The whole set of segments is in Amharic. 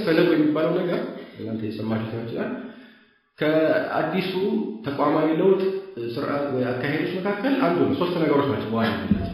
ሰነዱ የሚባለው ነገር እናንተ የሰማችሁ ሊሆን ይችላል። ከአዲሱ ተቋማዊ ለውጥ ስርዓት ወይ አካሄዶች መካከል አንዱ ነው። ሶስት ነገሮች ናቸው በዋናነት።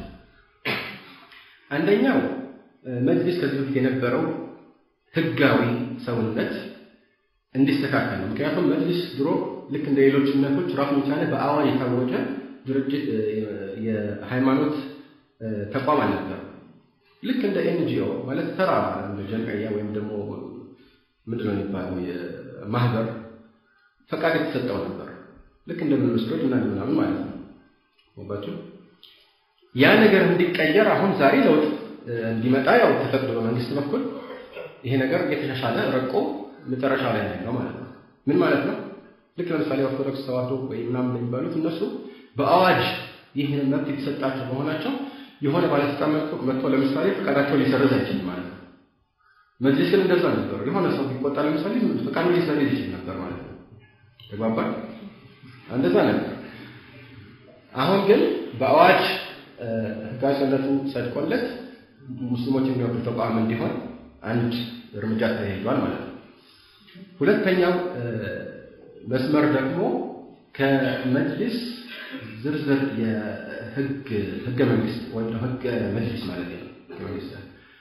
አንደኛው መጅሊስ ከዚህ በፊት የነበረው ህጋዊ ሰውነት እንዲስተካከል ነው። ምክንያቱም መጅሊስ ድሮ ልክ እንደ ሌሎች እምነቶች ራሱን የቻለ በአዋጅ የታወጀ ድርጅት የሃይማኖት ተቋም አልነበረም። ልክ እንደ ኤንጂኦ ማለት ተራ እንደ ጀምዕያ ወይም ደግሞ ምንድነው የሚባለው የማህበር ፈቃድ የተሰጠው ነበር። ልክ እንደ መስሎች እና ምናምን ማለት ነው። ወባችሁ ያ ነገር እንዲቀየር አሁን ዛሬ ለውጥ እንዲመጣ ያው ተፈቅዶ በመንግስት በኩል ይሄ ነገር እየተሻሻለ ረቆ መጨረሻ ላይ ነው ማለት ነው። ምን ማለት ነው? ልክ ለምሳሌ ኦርቶዶክስ ተዋህዶ ወይ ምናምን የሚባሉት እነሱ በአዋጅ ይህን መብት የተሰጣቸው መሆናቸው የሆነ ባለስልጣን መጥቶ ለምሳሌ ፈቃዳቸው ሊሰርዝ አይችልም ማለት ነው። መጅሊስ ግን እንደዛ ነበር። የሆነ ሰው ቢቆጣ ለምሳሌ ፈቃዱ ሊሰርዝ ይችል ነበር ማለት ነው። ተግባባል? እንደዛ ነበር። አሁን ግን በአዋጅ ህጋዊ ሰውነቱ ጸድቆለት ሙስሊሞች የሚወክል ተቋም እንዲሆን አንድ እርምጃ ተሄዷል ማለት ነው። ሁለተኛው መስመር ደግሞ ከመጅሊስ ዝርዝር የህግ ህገ መንግስት ወይም ህገ መጅሊስ ማለት ነው። ህገ መንግስት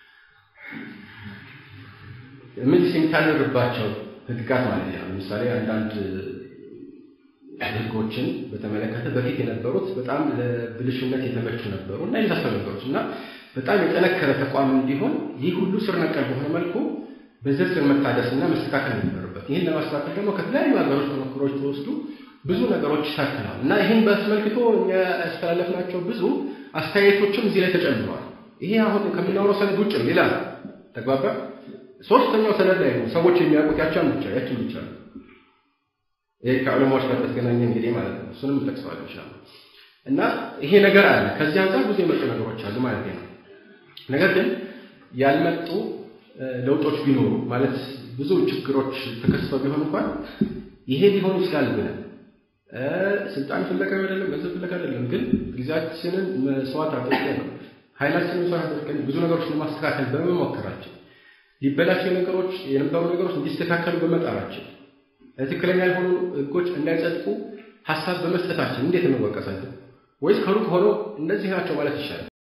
መጅሊስ የሚታደርባቸው ህግጋት ማለት ነው። ለምሳሌ አንዳንድ ህጎችን በተመለከተ በፊት የነበሩት በጣም ለብልሽነት የተመቹ ነበሩ እና የመሳሰሉ ነገሮች እና በጣም የጠነከረ ተቋም እንዲሆን ይህ ሁሉ ስር ነቀል በሆነ መልኩ በዝርዝር መታደስና መስተካከል ነበረበት። ይህን ለማስተካከል ደግሞ ከተለያዩ ሀገሮች ተሞክሮች ተወስዱ ብዙ ነገሮች ሰርተናል እና ይህን በአስመልክቶ እኛ ያስተላለፍናቸው ብዙ አስተያየቶችም እዚህ ላይ ተጨምረዋል። ይሄ አሁን ከምናወራው ሰነድ ውጭ ሌላ ተግባባ። ሶስተኛው ሰነድ ላይ ነው ሰዎች የሚያውቁት ያቻን ብቻ ያችን ብቻ ነው። ይሄ ከዑለማዎች ጋር በተገናኘ እንግዲህ ማለት ነው። እሱንም እንጠቅሰዋለን ኢንሻአላህ። እና ይሄ ነገር አለ። ከዚህ አንጻር ብዙ የመጡ ነገሮች አሉ ማለት ነው። ነገር ግን ያልመጡ ለውጦች ቢኖሩ ማለት ብዙ ችግሮች ተከስተው ቢሆን እንኳን ይሄ ሊሆን ይችላል ብለን ስልጣን ፍለጋ አይደለም፣ ገንዘብ ፍለጋ አይደለም። ግን ጊዜያችንን መስዋዕት አድርገን ነው ኃይላችንን መስዋዕት አድርገን ብዙ ነገሮችን ለማስተካከል በመሞከራችን ሊበላቸው ነገሮች የነበሩ ነገሮች እንዲስተካከሉ በመጣራችን ትክክለኛ ያልሆኑ ህጎች እንዳይጸድቁ ሀሳብ በመስጠታችን እንዴት እንወቀሳለን? ወይስ ከሩቅ ሆኖ እነዚህ ናቸው ማለት ይሻላል?